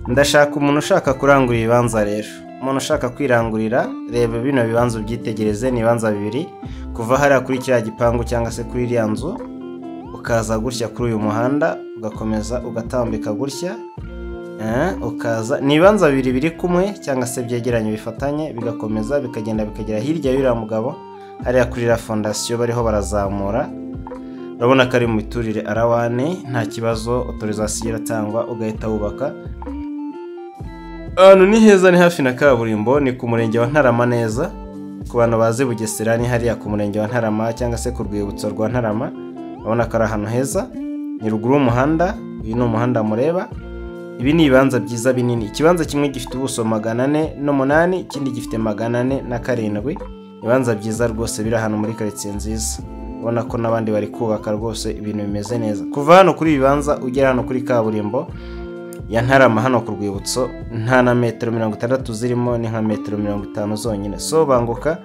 ndashaka umuntu ushaka kurangura ibibanza rero umuntu ushaka kwirangurira reba bino bibanza ubyitegereze ni ibibanza bibiri kuva hariya kuri kiriya gipangu cyangwa se kuri iriya nzu ukaza gutya kuri uyu muhanda ugakomeza ugatambika gutya eh, ukaza ni ibibanza bibiri biri kumwe cyangwa se byegeranye bifatanye bigakomeza bikagenda bikagera hirya y'uriya mugabo hariya kuri iriya fondasiyo bariho barazamura urabona ko ari mu miturire arawane nta kibazo otorizasiyo iratangwa ugahita wubaka ahantu ni heza ni hafi na kaburimbo ni ku murenge wa ntarama neza ku bantu bazi bugesera ni hariya ku murenge wa ntarama cyangwa se ku rwibutso rwa ntarama urabona ko ari ahantu heza ni ruguru y'umuhanda uyu ni umuhanda mureba ibi ni ibibanza byiza binini ikibanza kimwe gifite ubuso magana ane n'umunani ikindi gifite magana ane na karindwi ibibanza byiza rwose biri ahantu muri karitsiye nziza ubona ko n'abandi bari kubaka rwose ibintu bimeze neza kuva hano kuri ibi bibanza ugera hano kuri kaburimbo ya ntarama hano ku rwibutso nta na metero mirongo itandatu zirimo ni nka metero mirongo itanu zonyine sobanguka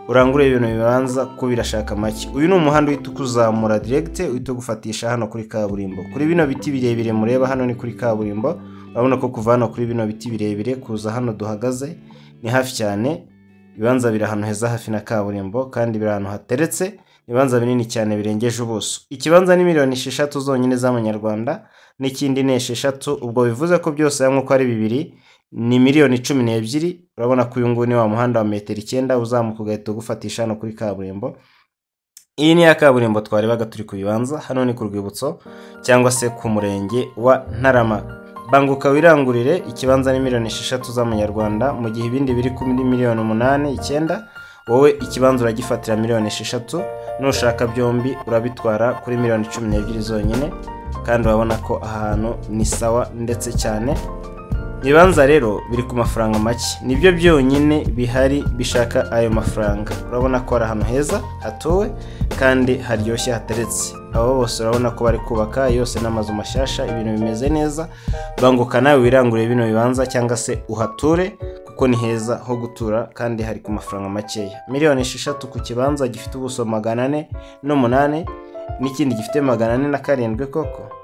urangure ibintu bibanza ko birashaka make uyu ni umuhanda uhita ukuzamura diregite uhita ugufatisha hano kuri kaburimbo kuri bino biti birebire mureba hano ni kuri kaburimbo urabona ko kuva hano kuri bino biti birebire kuza hano duhagaze ni hafi cyane ibibanza biri ahantu heza hafi na kaburimbo kandi biri ahantu hateretse ibibanza binini cyane birengeje ubuso ikibanza ni miliyoni esheshatu zonyine z'amanyarwanda n'ikindi ni esheshatu ubwo bivuze ko byose hamwe uko ari bibiri ni miliyoni cumi n'ebyiri urabona ko uyu nguyu ni wa muhanda wa metero icyenda uzamuka ugahita ugufatisha hano kuri kaburimbo iyi ni ya kaburimbo twarebaga turi ku bibanza hano ni ku rwibutso cyangwa se ku murenge wa ntarama banguka wirangurire ikibanza ni miliyoni esheshatu z'amanyarwanda mu gihe ibindi biri kuri miliyoni umunani icyenda wowe ikibanza uragifatira miliyoni esheshatu nushaka byombi urabitwara kuri miliyoni cumi n'ebyiri zonyine kandi urabona ko ahantu ni sawa ndetse cyane ibibanza rero biri ku mafaranga make nibyo byonyine bihari bishaka ayo mafaranga urabona ko ari ahantu heza hatuwe kandi haryoshye hateretse abo bose urabona ko bari kubaka yose n'amazu mashyashya ibintu bimeze neza banguka nawe wirangurire bino bibanza cyangwa se uhature kuko ni heza ho gutura kandi hari ku mafaranga makeya miliyoni esheshatu ku kibanza gifite ubuso magana ane n'umunani n'ikindi gifite magana ane na karindwi koko